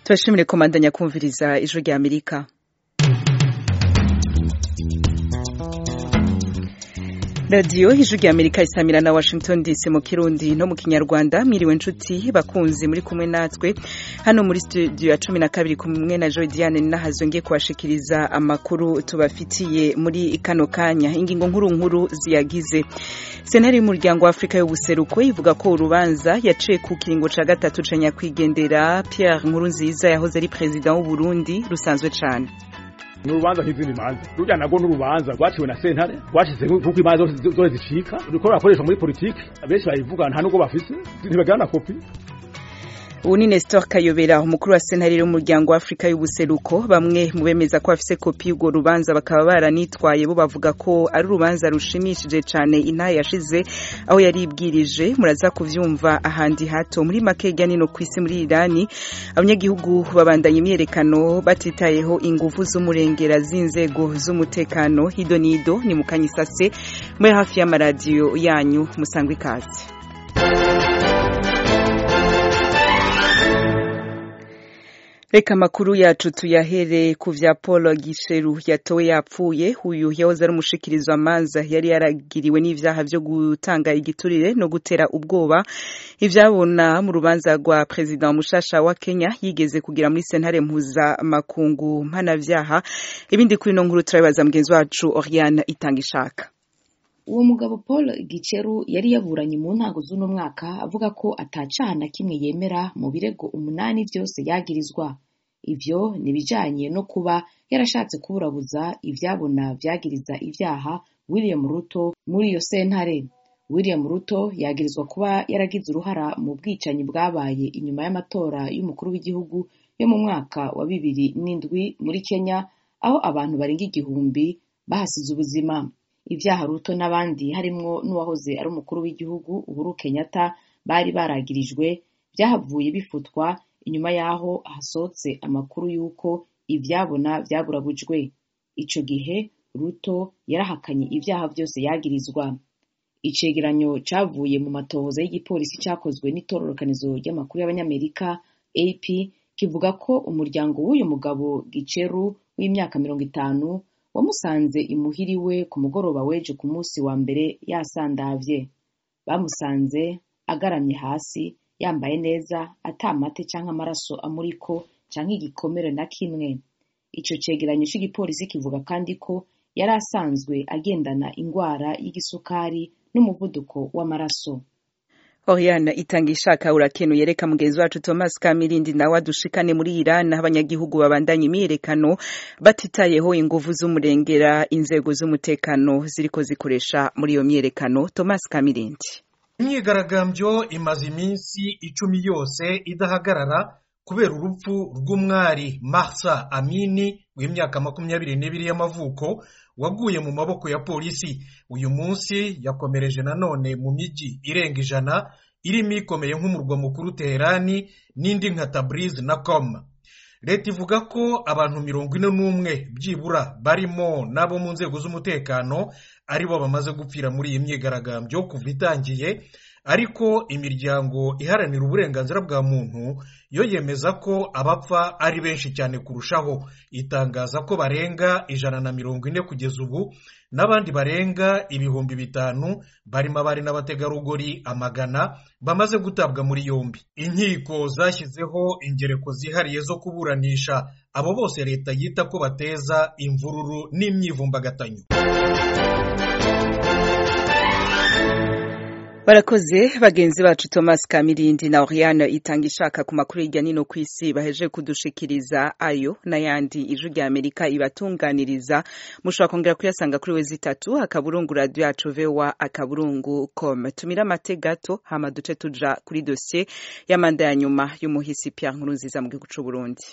turashimire komandanya kumviriza ijwi rya amerika radiyo ijwi rya amerika isamira na washington dc mu kirundi no mu kinyarwanda mwiriwe nshuti bakunzi muri kumwe natwe hano muri studio ya cumi na kabiri kumwe na joy diane nahazo ngiye kubashikiriza amakuru tubafitiye muri kano kanya ingingo nkuru nkuru ziyagize sentare y'umuryango wa afurika y'ubuseruko ivuga ko urubanza yaciye ku kiringo ca gatatu ca nyakwigendera pierre nkurunziza yahoze ari perezida w'u burundi rusanzwe cane ni urubanza nk'izindi manza rujya nago n'urubanza rwaciwe na sentare rwashize kuko imanza zose zicika ruriko rurakoreshwa muri politiki abenshi bayivuga nta nubwo bafise ntibagana na kopi ubu ni Nestor Kayobera umukuru wa sentare y'umuryango wa Afurika y'ubuseruko bamwe mu bemeza ko bafise kopi y'urwo rubanza bakaba baranitwaye bo bavuga ko ari urubanza rushimishije cane intahe yashize aho yari ibwirije muraza kuvyumva ahandi hato muri make hirya nino kw'isi muri Irani abanyagihugu babandanya imyerekano batitayeho inguvu z'umurengera z'inzego z'umutekano hido nido ni mu kanyisase muri hafi y'amaradiyo yanyu musangwe ikaze Reka makuru yacu tuyahere ku vya Paul Gisheru yatowe yapfuye uyu yahoze ari umushikirizo amanza yari yaragiriwe n'ivyaha vyo gutanga igiturire no gutera ubwoba ivyabona mu rubanza rwa president mushasha wa Kenya yigeze kugira muri sentare mpuza makungu mpanavyaha ibindi kuri no nkuru turabibaza mugenzi wacu Oriane Itangishaka uwo mugabo paul giceru yari yaburanye mu ntango z'uno mwaka avuga ko atacaha na kimwe yemera mu birego umunani byose yagirizwa ivyo ni ibijanye no kuba yarashatse kuburabuza ivyabona vyagiriza ivyaha william ruto muri iyo sentare william ruto yagirizwa kuba yaragize uruhara mu bwicanyi bwabaye inyuma y'amatora y'umukuru w'igihugu yo mu mwaka wa bibiri n'indwi muri kenya aho abantu barenga igihumbi bahasize ubuzima ivyaha ruto n'abandi harimwo n'uwahoze ari umukuru w'igihugu uhuru kenyatta bari baragirijwe vyahavuye bifutwa inyuma y'aho hasohotse amakuru y'uko ivyabona vyaburabujwe ico gihe ruto yarahakanye ivyaha vyose yagirizwa icegeranyo cavuye mu matohoza y'igipolisi cakozwe n'itororokanizo ry'amakuru y'abanyamerika ap kivuga ko umuryango w'uyu mugabo giceru w'imyaka mirongo itanu wamusanze imuhiriwe ku mugoroba w'ejo ku munsi wa mbere yasandavye bamusanze agaramye hasi yambaye neza atamate canke amaraso amuriko canke igikomere na kimwe ico cegeranyo c'igipolisi kivuga kandi ko yari asanzwe agendana ingwara y'igisukari n'umuvuduko w'amaraso Oriana itanga ishaka urakenuye reka mugenzi wacu Thomas Kamirindi nawe adushikane muri Iran abanyagihugu babandanya imyiyerekano batitayeho inguvu z'umurengera inzego z'umutekano ziriko zikoresha muri iyo myiyerekano Thomas Kamirindi imyigaragambyo imaze iminsi icumi yose idahagarara kubera urupfu rw'umwari Mahsa Amini w'imyaka makumyabiri n'ibiri y'amavuko waguye mu maboko ya polisi uyu munsi yakomereje nanone mu mijyi irenga ijana irimo ikomeye nk'umurwa mukuru Teherani n'indi nka Tabriz na Qom leta ivuga ko abantu mirongo ine n'umwe byibura barimo n'abo mu nzego z'umutekano aribo bamaze gupfira muri iyi myigaragambyo kuva itangiye ariko imiryango iharanira uburenganzira bwa muntu yo yemeza ko abapfa ari benshi cyane kurushaho itangaza ko barenga ijana na mirongo ine kugeza ubu n'abandi barenga ibihumbi bitanu barimo abari n'abategarugori amagana bamaze gutabwa muri yombi inkiko zashyizeho ingereko zihariye zo kuburanisha abo bose leta yita ko bateza imvururu n'imyivumbagatanyo barakoze bagenzi bacu Thomas Kamirindi na Oriane itanga ishaka ku makuru hirya nino ku isi baheje kudushikiriza ayo n'ayandi ijwi rya Amerika ibatunganiriza mushobora kongera kuyasanga kuri wezi itatu akaburungu radio yacu vewa akaburungu com tumira amate gato hama duce tuja kuri dosiye y'amanda ya nyuma y'umuhisi Pierre Nkurunziza mu gihugu c'u Burundi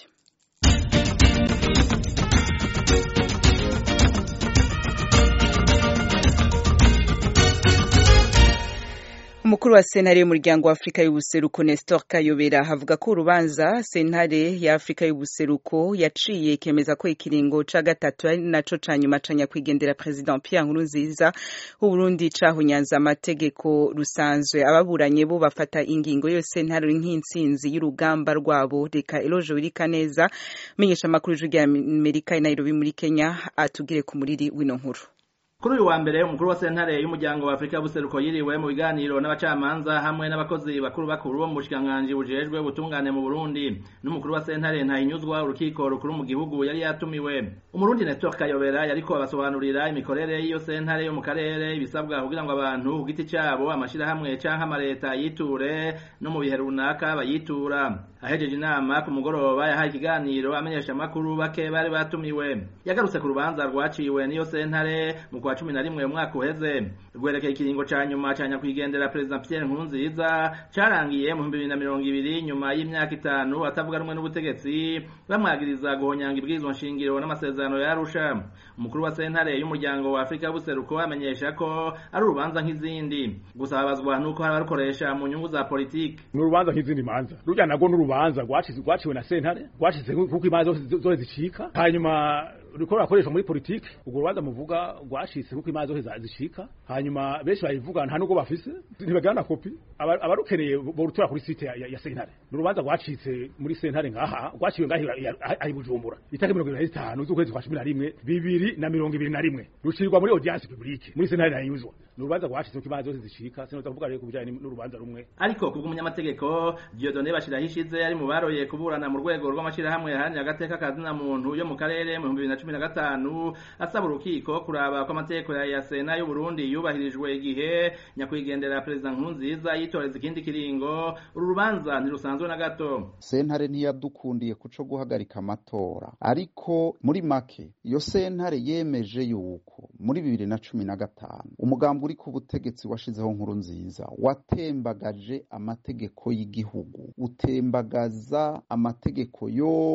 umukuru wa sentare y'umuryango wa afurika y'ubuseruko nestor kayobera avuga ko urubanza sentare ya afurika y'ubuseruko yaciye ikemeza ko ikiringo ca gatatu ari naco ca nyuma ca nyakwigendera president pierre nkurunziza w'uburundi cahunyanze amategeko rusanzwe ababuranye bo bafata ingingo yose ntari nk'intsinzi y'urugamba rwabo reka eloje wirika neza menyesha amakuru y'ijwi rya amerika i nairobi muri kenya atugire ku muriri w'ino nkuru kuri uyu wa mbere umukuru wa sentare y'umuryango wa afurika y'ubuseruko yiriwe mu biganiro n'abacamanza hamwe n'abakozi bakuru bakuru bo mu bushikiranganji bujejwe ubutungane mu burundi n'umukuru wa sentare ntahinyuzwa urukiko rukuru mu gihugu yari yatumiwe umurundi nestor kayobera yariko abasobanurira imikorere y'iyo sentare yo mu karere ibisabwa kugira ngo abantu ku giti cabo amashirahamwe canke amaleta yiture no mu bihe runaka bayitura ahejeje inama ku mugoroba yahaye ikiganiro amenyesha amakuru bake bari batumiwe yagarutse ku rubanza rwaciwe n'iyo sentare mu kwa cumi na rimwe umwaka uheze rwerekeye ikiringo ca nyuma ca nyakwigendera perezida Pierre Nkurunziza carangiye mu bibiri na mirongo ibiri nyuma y'imyaka itanu atavuga rumwe n'ubutegetsi bamwagiriza guhonyanga ibwirizwa nshingiro n'amasezerano ya Arusha umukuru wa sentare y'umuryango wa Afurika y'ubuseruko amenyesha ko ari urubanza nk'izindi gusa babazwa nuko hari abarukoresha mu nyungu za politiki ni urubanza nk'izindi manza rujya nago n'urubanza rwaciwe na sentare rwacize kuko imanza zose zicika hanyuma riko rurakoreshwa muri politiki urwo rubanza muvuga rwashitse kuko imanza zose zishika hanyuma benshi bayivuga nta nubwo bafise ntibagira na kopi abarukeneye borutura kuri site ya, ya sentare ni urubanza rwacitse muri sentare ngaha rwaciwe ngaha ahi bujumbura itariki mirongo ibiri na zitanu z'ukwezi kwa cumi na rimwe bibiri na mirongo ibiri na rimwe rucirirwa muri audience publique muri sentare ntayuzwa ni urubanza rwacitse kuko imanza zose zishika sinoza kuvuga rero ku bijanye n'urubanza rumwe ariko kubwo umunyamategeko Dieudonné Bashiraho ishize ari mu baroye kuburana mu rwego rw'amashirahamwe yaharanira agateka kazina muntu yo mu karere mu bibiri na cumi na gatanu asaba urukiko kuraba ko amategeko ya yasena y'u Burundi yubahirijwe igihe nyakwigendera perezida Nkurunziza yitoreza ikindi kiringo uru rubanza ntirusanzwe na gato sentare ntiyadukundiye kuco guhagarika amatora ariko muri make iyo sentare yemeje yuko muri bibiri na cumi na gatanu umugambi uri ku butegetsi washizeho nkuru nziza watembagaje amategeko y'igihugu utembagaza amategeko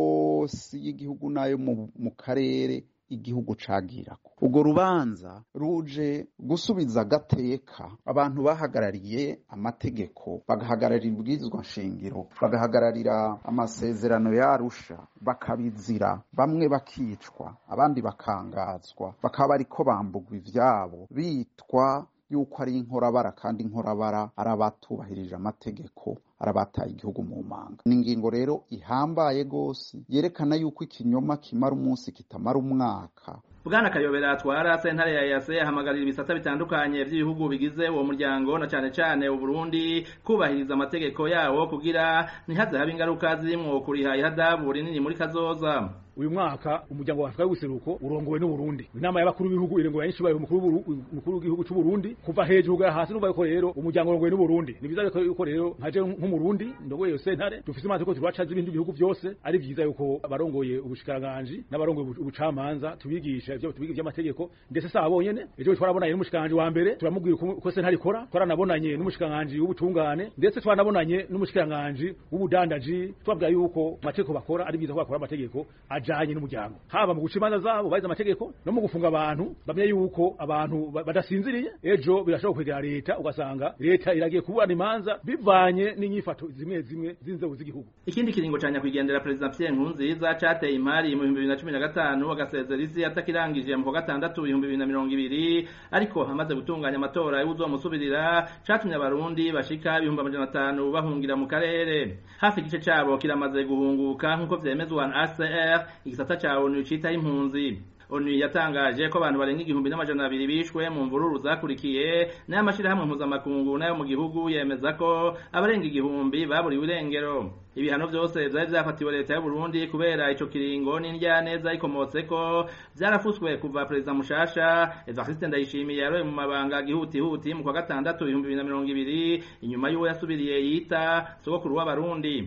yose y'igihugu n'ayo mu karere igihugu cagirako urwo rubanza ruje gusubiza agateka abantu bahagarariye amategeko bagahagararira ibwirizwa nshingiro bagahagararira amasezerano ya Arusha bakabizira bamwe bakicwa abandi bakangazwa bakaba bariko bambugwa ivyabo bitwa yuko ari inkorabara kandi inkorabara ari abatubahirije amategeko arabataye igihugu mu manga ni ingingo rero ihambaye gose yerekana yuko ikinyoma kimara umunsi kitamara umwaka bwana kayobera atwara sentare ya yase ahamagarira ibisata bitandukanye by'ibihugu bigize uwo muryango na cane cane uburundi kubahiriza amategeko yawo kugira ntihaze habe ingaruka zirimwo kuriha ihadabu rinini muri kazoza uyu mwaka umuryango wa Afrika y'ubuseruko urongowe n'Uburundi inama y'abakuru b'ibihugu irongowe n'ishibaye umukuru umukuru w'igihugu cy'u Burundi kuva hejuru ga hasi numva yuko rero umuryango urongowe n'Uburundi ni biza yuko rero nkaje nk'umurundi ndogoye yo sentare dufise amategeko turaca z'ibindi bihugu byose ari vyiza yuko abarongoye ubushikiranganje n'abarongoye ubucamanza tubigisha ivyo tubigisha by'amategeko ndetse sa bonyene ejo twarabonanye n'umushikiranganje wa mbere turamubwira uko sentare ikora twaranabonanye n'umushikiranganje w'ubutungane ndetse twanabonanye n'umushikiranganje w'ubudandaji twabwira yuko amategeko bakora ari vyiza ko bakora amategeko ajanye n'umuryango haba mu guca imanza zabo baize amategeko no mu gufunga abantu bamenye yuko abantu badasinziriye ejo birashobora kwegera leta ugasanga leta iragiye kuburana imanza bivanye n'inyifato zimwe zimwe z'inzego z'igihugu ikindi kiringo ca nyakwigendera perezida Pierre Nkurunziza cateye imari mu 2015 agasezera isi atakirangije mu kwa gatandatu 2020 ariko hamaze gutunganya amatora y'uzomusubirira catumye abarundi bashika ibihumbi amajana atanu bahungira mu karere hafi igice cabo kiramaze guhunguka nk'uko vyemezwa na ACR igisata ca ONU citaho impunzi onu yatangaje ko abantu barenga igihumbi n'amajana abiri bishwe mu mvururu zakurikiye n'ayo amashyirahamwe mpuzamakungu n'ayo mu gihugu yemeza ko abarenga igihumbi baburiwe irengero ibihano byose byari byafatiwe leta y'u Burundi kubera ico kiringo n'indyaneza ikomotse ko byarafuswe kuva perezida mushasha Evariste Ndayishimiye yaroye mu mabanga gihutihuti mu kwa gatandatu ibihumbi bibiri na mirongo ibiri inyuma y'uwo yasubiriye yita sogokuru w'abarundi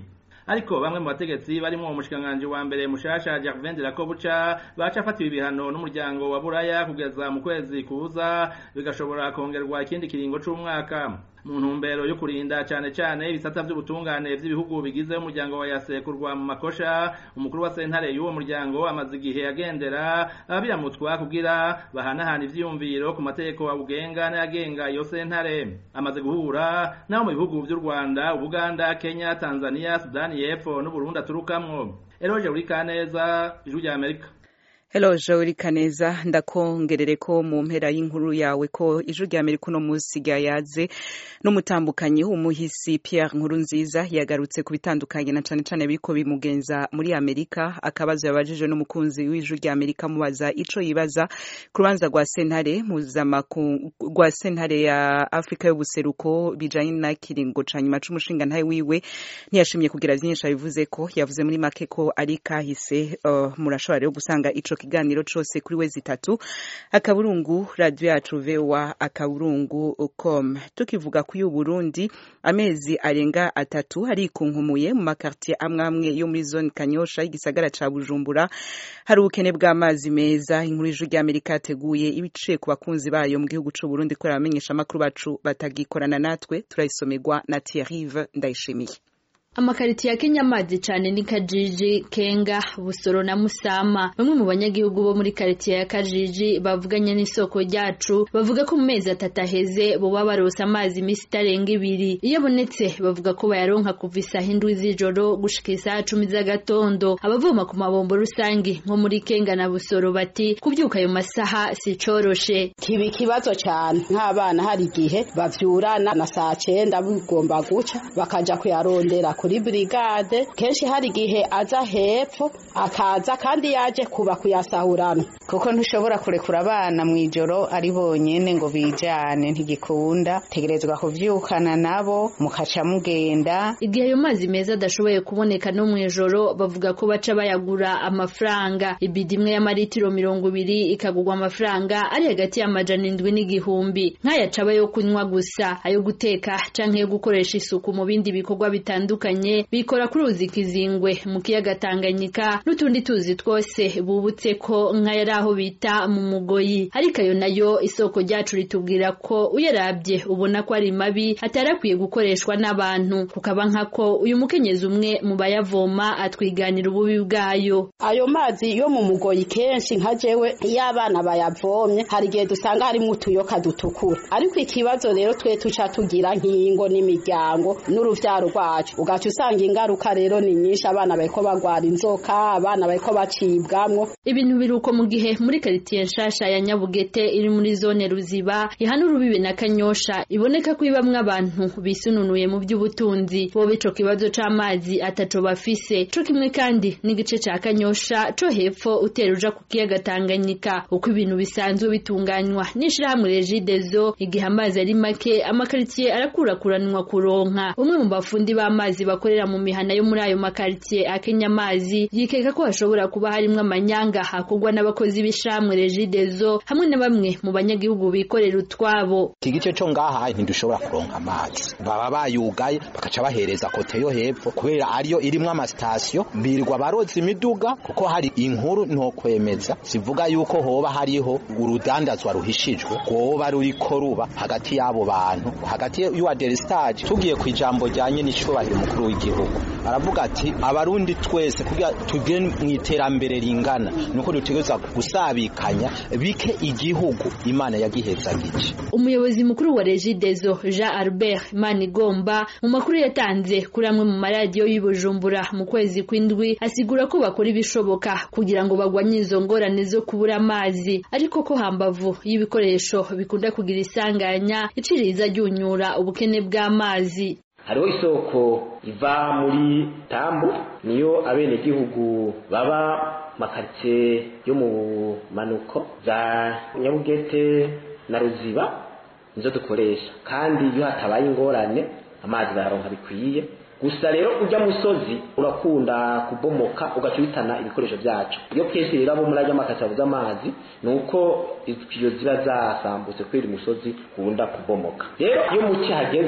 ariko bamwe mu bategetsi barimo umushikiranganji wa mbere mushasha Gervin de la Kobucha baca afatiwe ibihano n'umuryango wa Buraya kugeza mu kwezi kuza bigashobora kongerwa ikindi kiringo c'umwaka mu ntumbero yo kurinda cyane cyane ibisata by'ubutungane by'ibihugu bigize umuryango wa yasekurwa mu makosha umukuru wa sentare y'uwo muryango amaze igihe agendera abiramutwa kugira bahanahana ivyiyumviro ku mategeko abugenga n'ayagenga iyo sentare amaze guhura n'abo mu bihugu by'u Rwanda Uganda Kenya Tanzania Sudani y'Epfo n'Uburundi aturukamwo Eroje Urikaneza ijwi rya Amerika Hello Joel Kaneza ndakongerere ko mu mpera y'inkuru yawe ko ijwi rya Amerika uno munsi ryayaze n'umutambukanyi w'umuhisi Pierre Nkurunziza yagarutse ku bitandukanye na cane cane biriko bimugenza muri Amerika akabazo yabajije n'umukunzi w'ijwi rya Amerika mubaza ico yibaza ku rubanza rwa sentare mpuzamakungu rwa sentare ya Afrika y'ubuseruko bijanye na kiringo ca nyuma c'umushinga ntaye wiwe ntiyashimye kugira vyinshi abivuze ko yavuze muri make ko ari kahise uh, murashobora rero gusanga ico kiganiro cose kuri wezi itatu akaburungu radio yacu voa akaburungu com tukivuga ku y'uburundi amezi arenga atatu arikunkumuye mu makartier amwe amwe yo muri zone kanyosha y'igisagara ca bujumbura hari ubukene bw'amazi meza inkuru y'ijwi ry'amerika yateguye ibiciye ku bakunzi bayo mu gihugu c'uburundi kubera abamenyesha amakuru bacu batagikorana natwe turayisomerwa na thierrive ndayishimiye amakariti ya Kenya amazi cyane ni Kajiji Kenga Busoro na Musama bamwe mu banyagihugu bo muri kariti ya Kajiji bavuganye n'isoko ryacu bavuga ko mu mezi atatu aheze bo babarosa amazi imisi itarenga ibiri iyo abonetse bavuga ko bayaronka kuva isaha indwi z'ijoro gushika isaha cumi z'agatondo abavoma ku mabombo rusangi nko muri Kenga na Busoro bati kubyuka ayo masaha si coroshe kiba ikibazo cyane nk'abana hari igihe bavyurana na saa cenda bigomba guca bakaja kuyarondera kuri brigade kenshi hari igihe aza hepfo akaza kandi yaje kuba kuyasahurana kuko ntushobora kurekura abana mu ijoro ari bonyene ngo bijane ntigikunda tegerezwa kuvyukana nabo mukaca mugenda igihe ayo mazi meza adashoboye kuboneka no mu ijoro bavuga ko baca bayagura amafaranga ibidi imwe y'amaritiro mirongo ibiri ikagurwa amafaranga ari hagati y'amajana indwi n'igihumbi nk'ayaca aba yo kunywa gusa ayo guteka canke yo gukoresha isuku mu bindi bikorwa bitandukanye bikora kuri uzi kizingwe mu kiyaga Tanganyika n'utundi tuzi twose bubutse ko nk'ayari aho bita mu mugoyi ariko ayo nayo isoko ryacu ritubwira ko uyarabye ubona ko ari mabi atarakwiye gukoreshwa n'abantu kukaba nkako uyu mukenyezi umwe mu bayavoma atwiganira ububi bwayo ayo mazi yo mu mugoyi kenshi nka jewe iyo abana bayavomye hari igihe dusanga harimo utuyoka dutukura ariko ikibazo rero twe tuca tugira nk'ingo n'imiryango n'uruvyaro rwacu ugaca usanga ingaruka rero ni nyinshi abana bariko bagwara inzoka abana bariko bacibwamwo ibintu biruko mu gihe muri karitiye nshasha ya Nyabugete iri muri zone Ruziba ihana urubibe na Kanyosha iboneka ko ibamwe abantu bisununuye mu by'ubutunzi bo bico kibazo c'amazi ataco bafise co kimwe kandi n'igice ca Kanyosha co hepfo uteruja ku kiyaga Tanganyika uko ibintu bisanzwe bitunganywa n'ishirahamwe Regideso igihe amazi ari make amakaritiye arakurakuranwa kuronka umwe mu bafundi b'amazi bakorera mu mihana yo muri ayo makaritiye akenya amazi yikeka ko hashobora kuba harimwo amanyanga hakorwa n'abakozi b'ishamwe Regideso hamwe na bamwe mu banyagihugu bikorera utwabo iki gice cyo ngaha ntidushobora kuronka amazi baba bayugaye bakaca bahereza kote yo hepfo kubera ariyo irimwo amasitasiyo birirwa baroza imiduga kuko hari inkuru ntokwemeza zivuga yuko hoba hariho urudandazwa ruhishijwe rwoba ruriko ruba hagati y'abo bantu hagati y'uwa deristage tugiye ku ijambo ryanye n'icubahiro umukuru w'igihugu aravuga ati abarundi twese kugira tugire mu iterambere ringana nuko dutegerezwa gusabikanya bike igihugu imana yagihezagije umuyobozi mukuru wa Regideso Jean Albert Manigomba mu makuru yatanze kuri amwe mu maradiyo y'Ibujumbura mu kwezi kw'indwi asigura ko bakora ibishoboka kugira ngo bagwanye izo ngorane zo kubura amazi ariko ko hambavu y'ibikoresho bikunda kugira isanganya iciriza ryunyura ubukene bw'amazi hariho isoko iva muri tambu niyo abenegihugu baba makaritsiye yo mu manuko za nyabugete na ruziba nizo dukoresha kandi iyo hatabaye ingorane amazi bayaronka bikwiye gusa rero ujya musozi urakunda kubomoka ugaca uhitana ibikoresho byacu iyo kenshi rero abo muri ajya makasi babuze amazi ni uko iyo ziba zasambutse kubera umusozi ukunda kubomoka rero iyo muki hageze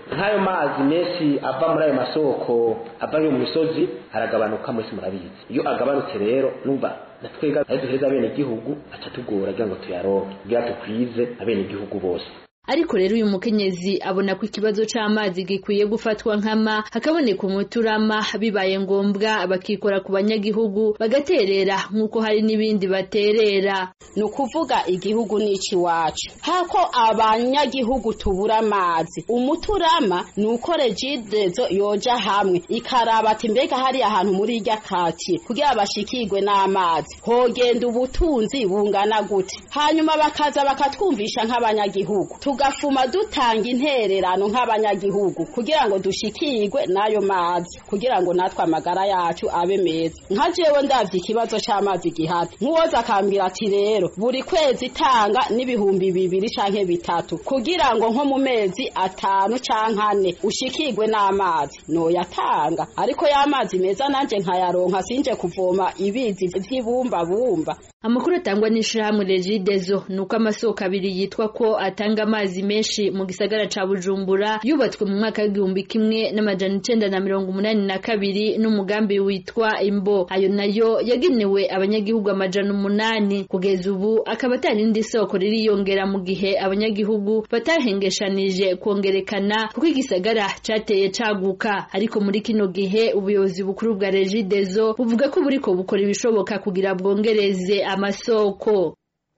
nk'ayo mazi menshi ava muri ayo masoko ava yo mu misozi aragabanuka mwese murabizi iyo agabanutse rero numva na twega ayo duhereza abene gihugu aca tugora kugira ngo tuyaronke kugira tukwize abene gihugu bose ariko rero uyu mukenyezi abona ko ikibazo c'amazi gikwiye gufatwa nkama hakaboneka umuturama bibaye ngombwa bakikora ku banyagihugu bagaterera nk'uko hari n'ibindi baterera ni ukuvuga igihugu n'ici iwacu hako abanyagihugu tubura amazi umuturama ni uko regidezo yoja hamwe ikaraba ati mbega hari ahantu muri irya katiye kugira bashikirwe n'amazi hogenda ubutunzi bungana gute hanyuma bakaza bakatwumvisha nk'abanyagihugu tugafuma dutanga intererano nk'abanyagihugu kugira ngo dushikirwe n'ayo mazi kugira ngo natwe amagara yacu abe meza nka jewe ndavye ikibazo c'amazi gihari nk'uwoza akambwira ati rero buri kwezi tanga n'ibihumbi bibiri canke bitatu kugira ngo nko mu mezi atanu canke ane ushikirwe n'amazi noyatanga ariko y'amazi meza nanje nkayaronka sinje kuvoma ibizi vy'ibumbabumba amakuru atangwa n'ishirahamwe regidezo ni uko amasoko abiri yitwa ko atanga amazi menshi mu gisagara ca bujumbura yubatswe mu mwaka w'igihumbi kimwe n'amajana icenda na mirongo umunani na kabiri n'umugambi witwa imbo ayo nayo yagenewe abanyagihugu amajana umunani kugeza ubu akaba atari indi soko ririyongera mu gihe abanyagihugu batahengeshanije kongerekana kuko igisagara cateye caguka ariko muri kino gihe ubuyobozi bukuru bwa regidezo buvuga ko buriko bukora ibishoboka kugira bwongereze amasoko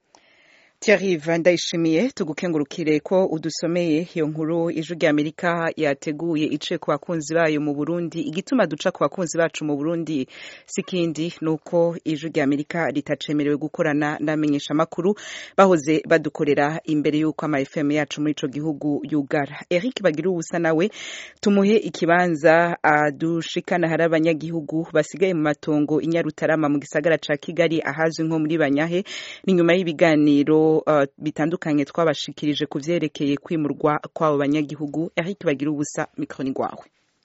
Thierry ndayishimiye tugukengurukire ko udusomeye iyo nkuru ijwi rya Amerika yateguye ice ku bakunzi bayo mu Burundi igituma duca ku bakunzi bacu mu Burundi sikindi nuko ijwi rya Amerika ritacemerewe gukorana n'amenyesha makuru bahoze badukorera imbere y'uko ama FM yacu muri ico gihugu yugara Eric bagira ubusa nawe tumuhe ikibanza adushikana hari abanyagihugu basigaye mu matongo inyarutarama mu gisagara ca Kigali ahazwi nko muri Banyahe ni nyuma y'ibiganiro bitandukanye twabashikirije ku vyerekeye kwimurwa kw'abo banyagihugu Eric bagira ubusa mikroni gwawe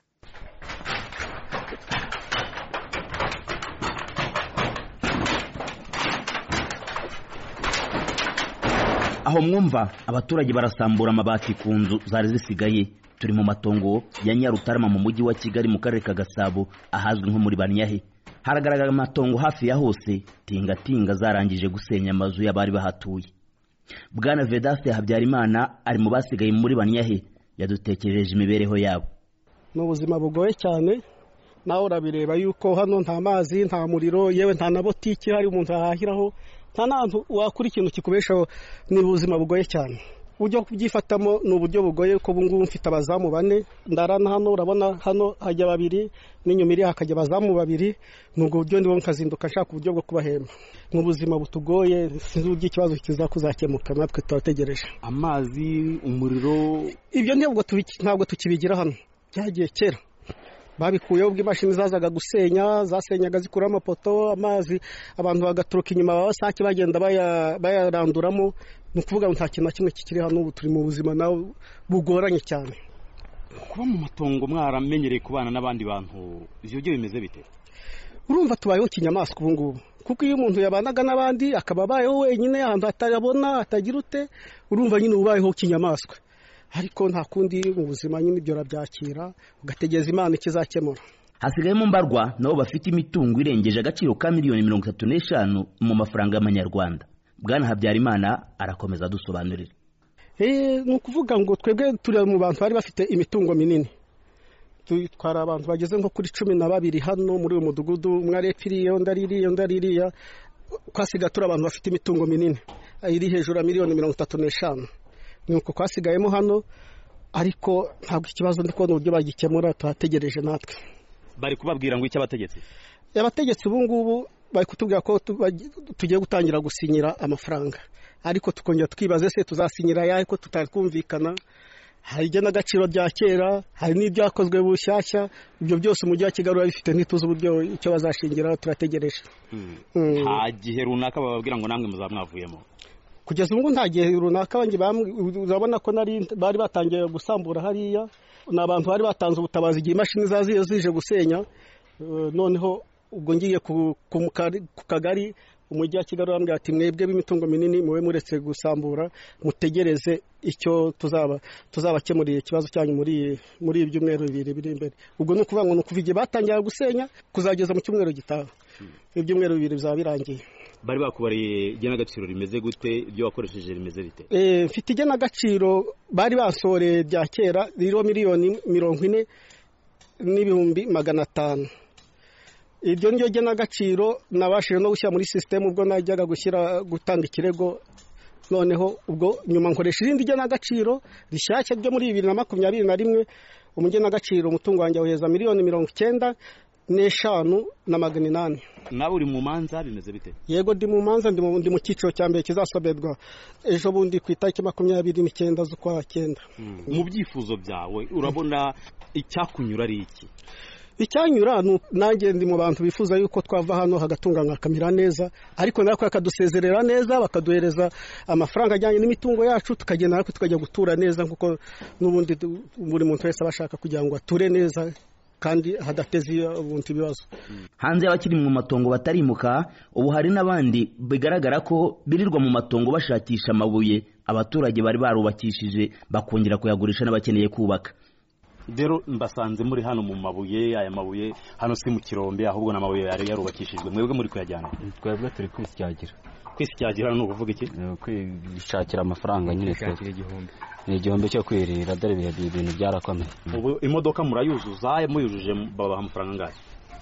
aho mwumva abaturage barasambura amabati ku nzu zari zisigaye turi mu matongo ya Nyarutarama mu mujyi wa Kigali mu karere ka Gasabo ahazwi nko muri Banyahe haragaragara amatongo hafi ya hose tingatinga zarangije gusenya amazu y'abari bahatuye bwana vedaste habyarimana ari mu basigaye muri banyahe yadutekereje imibereho yabo ni ubuzima bugoye cyane nawe urabireba yuko hano nta mazi nta muriro yewe nta na botiki hari umuntu ahahiraho nta n'ahantu wakura ikintu kikubeshaho ni ubuzima bugoye cyane uburyo kubyifatamo ni uburyo bugoye ko ubungubu mfite abazamu bane ndarana hano urabona hano hajya babiri n'inyuma iri hakajya abazamu babiri ni ubwo buryo ndimo nkazinduka nshaka uburyo bwo kubahemba ni ubuzima butugoye sinzi uburyo ikibazo kiza kuzakemuka natwe turategereje amazi umuriro ibyo ntabwo tukibigira hano byagiye kera babikuyeho ubwo imashini zazaga gusenya zasenyaga zikuraho amapoto amazi abantu bagaturuka inyuma abasake bagenda bayaranduramo ni ukuvuga ngo nta kintu na kimwe kikiri hano ubu turi mu buzima nawe bugoranye cyane kuba mu matongo mwaramenyereye kubana n'abandi bantu ibyo byo bimeze bite urumva tubayeho kinyamaswa ubu ngubu kuko iyo umuntu yabanaga n'abandi akaba abayeho wenyine ahantu hatayabona hatagira ute urumva nyine ubayeho kinyamaswa ariko nta kundi mu buzima nyine ibyo urabyakira ugategereza imana ikizakemura hasigayemo mbarwa nabo bafite imitungo irengeje agaciro ka miliyoni mirongo itatu n'eshanu mu mafaranga y'amanyarwanda bwana habyarimana arakomeza adusobanurira ni ukuvuga ngo twebwe turi mu bantu bari bafite imitungo minini twari abantu bageze nko kuri cumi na babiri hano muri uyu mudugudu umwe ari iriya undi ari iriya undi ari iriya twasigaye turi abantu bafite imitungo minini iri hejuru ya miliyoni mirongo itatu n'eshanu ni uko twasigayemo hano ariko ntabwo ikibazo ndi kubona uburyo bagikemura tuhategereje natwe bari kubabwira ngo icyo abategetsi abategetsi ubu ngubu bari kutubwira ko tugiye gutangira gusinyira amafaranga ariko tukongera twibaze se tuzasinyira ayahe ko tutari kumvikana hari igenagaciro rya kera hari n'ibyakozwe bushyashya ibyo byose umujyi wa kigali uba bifite ntituzi uburyo icyo bazashingiraho turategereje nta gihe runaka bababwira ngo namwe muzaba mwavuyemo kugeza ubu nta gihe runaka urabona ko bari batangiye gusambura hariya ni abantu bari batanze ubutabazi igihe imashini zaziye zije gusenya noneho ubwo ngiye ku kagari umujyi wa kigali urambwira ati mwebwe b'imitungo minini mube muretse gusambura mutegereze icyo tuzaba tuzabakemurira ikibazo cyanyu muri muri ibi byumweru bibiri biri imbere ubwo ni ukuvuga ngo ni ukuva igihe batangira gusenya kuzageza mu cyumweru gitaha ibyumweru bibiri bizaba birangiye bari bakubariye igenagaciro rimeze gute ibyo wakoresheje rimeze bite Eh, mfite igenagaciro bari basohoreye rya kera ririho miliyoni mirongo ine n'ibihumbi magana atanu iryo ni ryo genagaciro nabashije no gushyira muri sisiteme ubwo najyaga gushyira gutanga ikirego noneho ubwo nyuma nkoresha irindi genagaciro rishyashya ryo muri bibiri na makumyabiri na rimwe umugenagaciro umutungo wanjye wohereza miliyoni mirongo icyenda n'eshanu na magana inani nawe uri mu manza bimeze bite yego ndi mu manza ndi mu ndi mu cyiciro cya mbere kizasomerwa ejo bundi ku itariki makumyabiri n'icyenda z'ukwa cyenda mu byifuzo byawe urabona icyakunyura ari iki icyanyura ni uko nanjye ndi mu bantu bifuza yuko twava hano hagatunganywa hakamera neza ariko natwe bakadusezerera neza bakaduhereza amafaranga ajyanye n'imitungo yacu tukagenda natwe tukajya gutura neza kuko n'ubundi du- buri muntu wese aba ashaka kugira ngo ature neza kandi hadateze ubundi ibibazo hanze y'abakiri mu matongo batarimuka ubu hari n'abandi bigaragara ko birirwa mu matongo bashakisha amabuye abaturage bari barubakishije bakongera kuyagurisha n'abakeneye kubaka rero mbasanze muri hano mu mabuye aya mabuye hano si mu kirombe ahubwo ni amabuye yari yarubakishijwe mwebwe muri kuyajyana twebwe turi kwisyagira kwisyagira ni ukuvuga iki kwishakira amafaranga nyine Kwishakira igihumbi ni igihumbi cyo kwirira dore ibihe ibintu byarakomeye ubu imodoka murayuzuza muyujuje babaha amafaranga angahe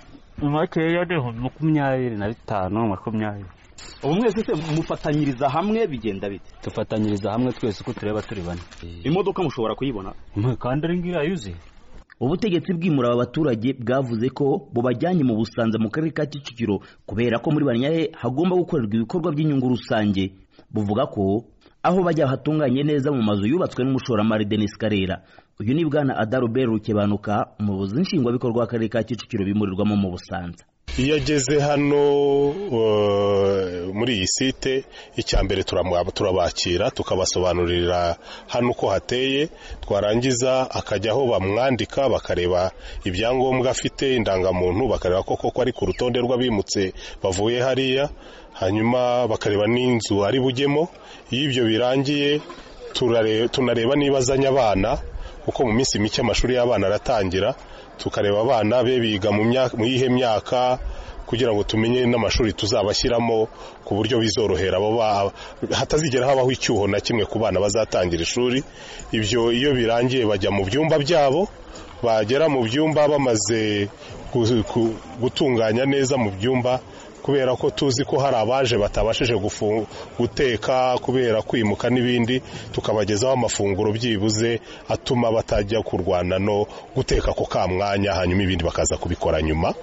makeya niho makumyabiri na bitanu makumyabiri ubu mwese se mufatanyiriza hamwe bigenda bite dufatanyiriza hamwe twese uko tureba turi bane imodoka mushobora kuyibona kandi ari ngiyo yuzuye ubutegetsi bwimura aba baturage bwavuze ko bubajyanye mu busanza mu karere ka kicukiro kubera ko muri banyahe hagomba gukorerwa ibikorwa by'inyungu rusange buvuga ko aho bajya hatunganye neza mu mazu yubatswe n'umushoramari denis karera uyu ni bwana adarobert rukebanuka umuyobozi nshingwabikorwa w'akarere ka kicukiro bimurirwamo mu busanza iyo ageze hano uh, muri iyi site icya mbere turamu- turabakira tukabasobanurira hano uko hateye twarangiza akajya aho bamwandika bakareba ibyangombwa afite indangamuntu bakareba ko koko ari ku rutonde rw'abimutse bavuye hariya hanyuma bakareba n'inzu ari bujyemo iyo ibyo birangiye turare- tunareba niba azanye abana kuko mu minsi mike amashuri y'abana aratangira tukareba abana be biga mu myaka- mu yihe myaka kugira ngo tumenye n'amashuri tuzabashyiramo ku buryo bizorohera abo ba- hatazigera habaho icyuho na kimwe ku bana bazatangira ishuri ibyo iyo birangiye bajya mu byumba byabo bagera mu byumba bamaze gu- gu- gutunganya neza mu byumba kubera ko tuzi ko hari abaje batabashije gufu- guteka kubera kwimuka n'ibindi tukabagezaho amafunguro byibuze atuma batajya kurwana no guteka ako ka mwanya hanyuma ibindi bakaza kubikora nyuma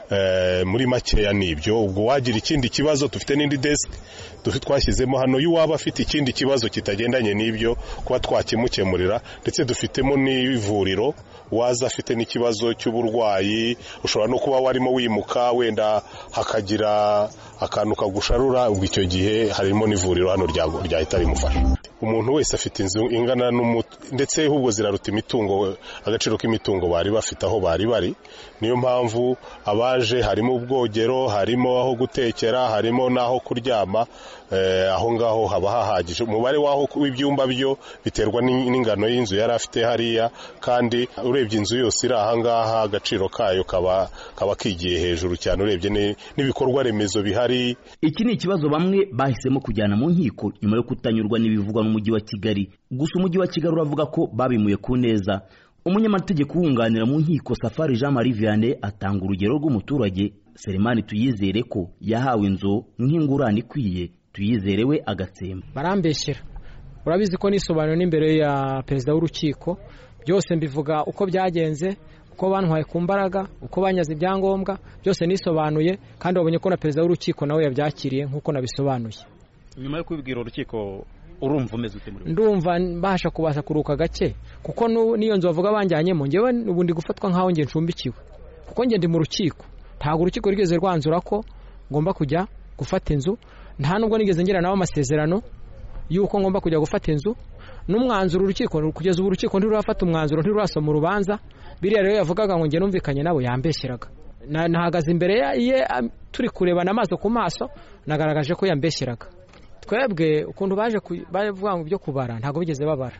Eh, muri makeya ni ibyo ubwo wagira ikindi kibazo dufite n'indi desk dufi- twashyizemo hano iyo waba afite ikindi kibazo kitagendanye n'ibyo kuba twakimukemurira ndetse dufitemo n'ivuriro waza afite n'ikibazo cy'uburwayi ushobora no kuba warimo wimuka wenda hakagira akantu kagusharura ubwo icyo gihe harimo n'ivuriro hano rya- ryahita rimufasha umuntu wese afite inzu ingana n'umu ndetse ahubwo ziraruta imitungo agaciro k'imitungo bari bafite aho bari bari niyo mpamvu abaje harimo ubwogero harimo aho gutekera harimo n'aho kuryama eh, aho ngaho haba hahagije umubare w'aho w'ibyumba byo biterwa n'in- n'ingano y'inzu yari afite hariya kandi urebye inzu yose iri aha ngaha agaciro kayo kaba kaba kigiye hejuru cyane urebye ni- n'ibikorwa remezo bihari iki ni ikibazo bamwe bahisemo kujyana mu nkiko nyuma yo kutanyurwa n'ibivugwa n'umujyi wa kigali gusa umujyi wa kigali uravuga ko babimuye ku neza umunyamategeko wunganira mu nkiko safari jean marie vianney atanga urugero rw'umuturage selemani tuyizere ko yahawe inzu nk'ingurane ikwiye tuyizere we agatsemba barambeshyera urabizi ko nisobanura n'imbere ya perezida w'urukiko byose mbivuga uko byagenze uko bantwaye ku mbaraga uko banyaze ibyangombwa byose nisobanuye kandi wabonye ko na perezida w'urukiko nawe yabyakiriye nk'uko nabisobanuye nyuma yo kubibwira urukiko urumva umeze ute muri ndumva mbasha kubasha kuruka gake kuko nu- n'iyo nzu bavuga banjyanyemo ngewe ubu ndi gufatwa nk'aho nge ncumbikiwe kuko nge ndi mu rukiko ntabwo urukiko rwigeze rwanzura ko ngomba kujya gufata inzu nta nubwo nigeze ngira nawe amasezerano y'uko ngomba kujya gufata inzu n'umwanzuro urukiko kugeza ubu urukiko ntirurafata umwanzuro ntirurasoma urubanza biriya rero yavugaga ngo nge numvikanye nawe yambeshyeraga nahagaze imbere ye turi kurebana amaso ku maso nagaragaje ko yambeshyeraga twebwe ukuntu baje bavuga ngo ibyo kubara ntabwo bigeze babara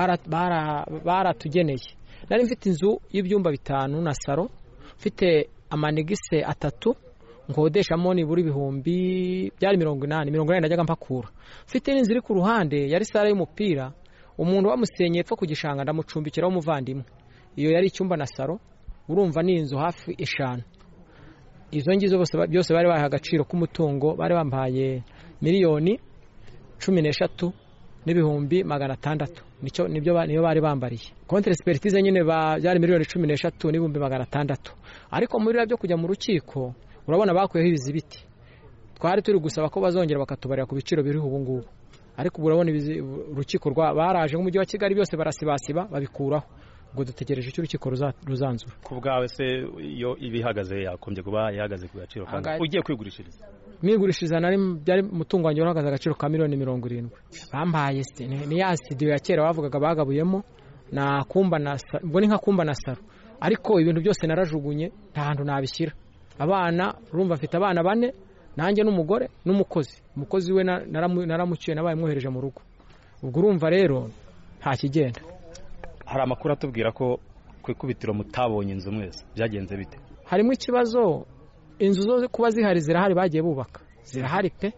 baratugeneye nari mfite inzu y'ibyumba bitanu na saro mfite amanegise atatu nkodeshamo nibura ibihumbi byari mirongo inani mirongo inani najyaga mpakura mfite n'inzu iri ku ruhande yari sare y'umupira umuntu wamusenyeye epfo ku gishanga ndamucumbikiraho umuvandimwe iyo yari icyumba na saro urumva ni inzu hafi eshanu izo ngizo byose bari bahaye agaciro k'umutungo bari bambaye miliyoni cumi n'eshatu n'ibihumbi magana atandatu nibyo niyo bari bambariye kontere siperitize nyine byari miliyoni cumi n'eshatu n'ibihumbi magana atandatu ariko muri byo kujya mu rukiko urabona bakuyeho ibizibiti twari turi gusaba ko bazongera bakatubarira ku biciro biriho ubu ngubu ariko ubu urabona urukiko baraje nk'umujyi wa kigali byose barasibasiba babikuraho ubwo dutegereje icyo urukiko ruzanzura ku bwawe se iyo iba ihagaze yakombye kuba ihagaze ku gaciro kandi ugiye kwigurishiriza mwigurishiriza nari byari umutungo wanjye uhagaze agaciro ka miliyoni mirongo irindwi bambaye ni ya studio ya kera bavugaga bagabuyemo na kumba na ubwo ni nka kumba na saro ariko ibintu byose narajugunye nta hantu nabishyira abana urumva afite abana bane nanjye n'umugore n'umukozi umukozi we naramuciye nabaye mwohereje mu rugo ubwo urumva rero nta kigenda hari amakuru atubwira ko ku ikubitiro mutabonye inzu mwese byagenze bite harimo ikibazo inzu zo kuba zihari zirahari bagiye bubaka zirahari pe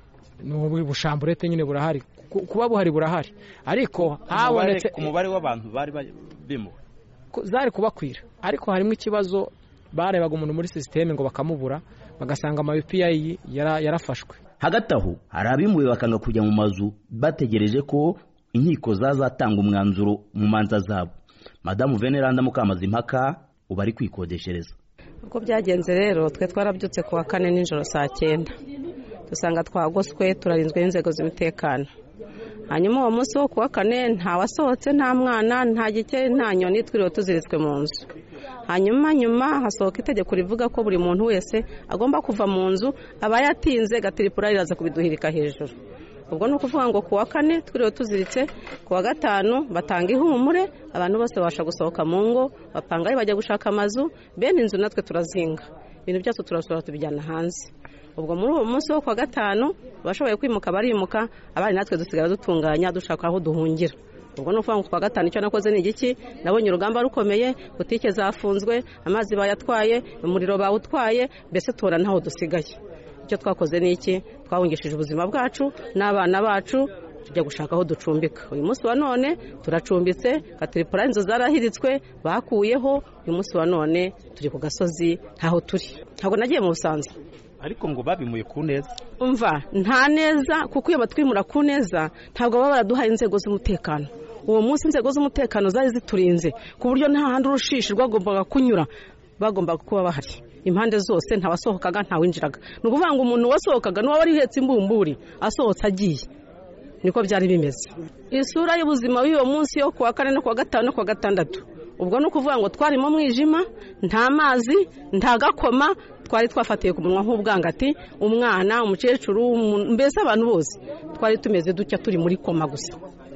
ni ubushamburete nyine burahari kuba buhari burahari ariko habonetse umubare w'abantu bari bimuwe zari kubakwira ariko harimo ikibazo barebaga umuntu muri sisiteme ngo bakamubura bagasanga ama UPI yarafashwe hagati aho hari abimuwe bakanga kujya mu mazu bategereje ko inkiko zazatanga umwanzuro mu manza zabo madamu veneranda mukamazimpaka ubu ari kwikodeshereza uko byagenze rero twe twarabyutse ku wa kane nijoro saa cyenda dusanga twagoswe turarinzwe n'inzego z'umutekano hanyuma uwo munsi wo ku wa kane nta wasohotse nta mwana nta gike nta nyoni twiriwe tuziritswe mu nzu hanyuma nyuma hasohoka itegeko rivuga ko buri muntu wese agomba kuva mu nzu aba yatinze gatiripura riraza kubiduhirika hejuru ubwo ni ukuvuga ngo ku wa kane twiriwe tuziritse ku wa gatanu batanga ihumure abantu bose babasha gusohoka mu ngo bapangayo bajya gushaka amazu bene inzu natwe turazinga ibintu byose turasura tubijyana hanze ubwo muri uwo munsi wo ku wa gatanu abashoboye kwimuka barimuka abandi natwe dusigara dutunganya dushaka aho duhungira ubwo ni ukuvuga ngo ku wa gatanu icyo nakoze ni igiki nabonye urugamba rukomeye butike zafunzwe amazi bayatwaye umuriro bawutwaye mbese tubona ntaho dusigaye icyo twakoze ni iki twahungishije ubuzima bwacu n'abana bacu tujya gushaka aho ducumbika uyu munsi wa none turacumbitse katiripura inzu zarahiritswe bakuyeho uyu munsi wa none turi ku gasozi ntaho turi ntabwo nagiye mu busanzwe ariko ngo babimuye ku neza umva nta neza kuko iyo batwimura ku neza ntabwo baba baraduhaye inzego z'umutekano uwo munsi inzego z'umutekano zari ziturinze ku buryo nta handi urushishi rwagombaga kunyura bagombaga kuba bahari impande zose ntawasohokaga ntawinjiraga ni ukuvuga ngo umuntu wasohokaga n'uwaba wari uhetse imbumburi asohotse agiye niko byari bimeze isura y'ubuzima bw'uwo munsi yo kuwa kane no kuwa gatanu no kuwa gatandatu ubwo ni ukuvuga ngo twari mu mwijima nta mazi nta gakoma twari twafatiye ku munwa nk'ubwangati umwana umukecuru mbese abantu bose twari tumeze dutya turi muri koma gusa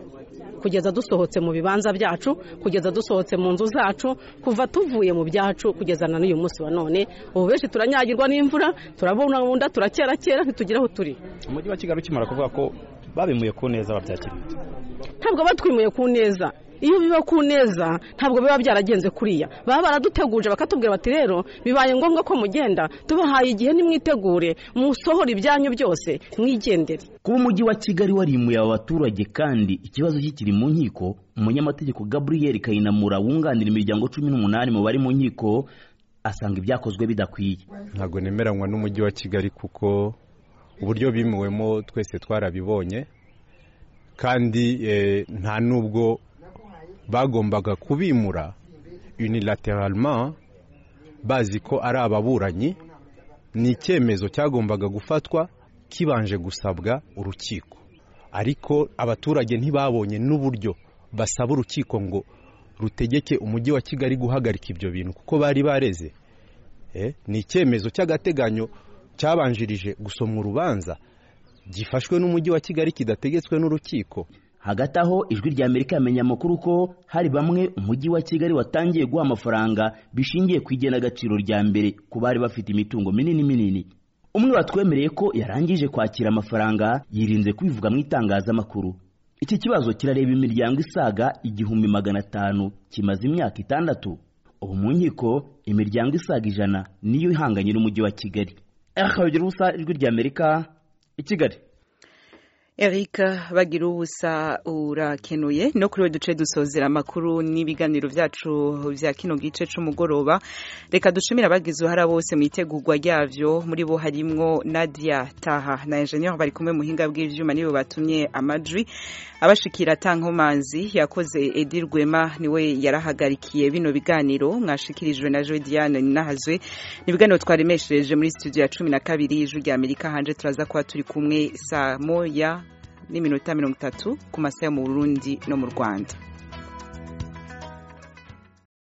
kugeza dusohotse mu bibanza byacu kugeza dusohotse mu nzu zacu kuva tuvuye mu byacu kugeza na n'uyu munsi wa none ubu benshi turanyagirwa n'imvura turabungabunda turakerakera ntitugire aho turi umujyi wa kigali ukimara kuvuga ko babimuye ku neza babyakiriye ntabwo batwimuye ku neza iyo biba ku neza ntabwo biba byaragenze kuriya baba baraduteguje bakatubwira bati rero bibaye ngombwa ko mugenda tubahaye igihe nimwitegure musohora ibyanyu byose mwigendere kuba umujyi wa kigali warimuye aba baturage kandi ikibazo kikiri mu nkiko umunyamategeko gaburiyeri kayinamura wunganira imiryango cumi n'umunani mu bari mu nkiko asanga ibyakozwe bidakwiye ntabwo nemeranywa n'umujyi wa kigali kuko uburyo bimuwemo twese twarabibonye kandi nta n'ubwo bagombaga kubimura unilateralement bazi ko ari ababuranyi ni icyemezo cyagombaga gufatwa kibanje gusabwa urukiko ariko abaturage ntibabonye n'uburyo basaba urukiko ngo rutegeke umujyi wa kigali guhagarika ibyo bintu kuko bari bareze ni icyemezo cy'agateganyo cyabanjirije gusomwa urubanza gifashwe n'umujyi wa kigali kidategetswe n'urukiko hagati aho ijwi rya amerika yamenye amakuru ko hari bamwe umujyi wa kigali watangiye guha amafaranga bishingiye ku igenagaciro rya mbere ku bari bafite imitungo minini minini umwe watwemereye ko yarangije kwakira amafaranga yirinze kubivuga mu itangazamakuru iki kibazo kirareba imiryango isaga igihumbi magana atanu kimaze imyaka itandatu ubu mu nkiko imiryango isaga ijana niyo ihanganye n'umujyi wa kigali akabagira ubusa ijwi rya amerika i kigali Eric bagira ubusa urakenuye no kuri we duce dusozera amakuru n'ibiganiro byacu bya kino gice c'umugoroba reka dushimira abagize uruhara bose mu itegurwa ryavyo muri bo harimwo Nadia Taha na engineer bari kumwe muhinga bw'ivyuma nibo batumye amajwi abashikira tankomanzi yakoze Edi Rwema niwe yarahagarikiye bino biganiro mwashikirijwe na Joy Diane Ninahazwe ni ibiganiro twaremeshereje muri studio ya cumi na kabiri y'ijwi rya Amerika hanje turaza kuba turi kumwe saa moya n'iminota mirongo itatu ku masaha yo mu Burundi no mu Rwanda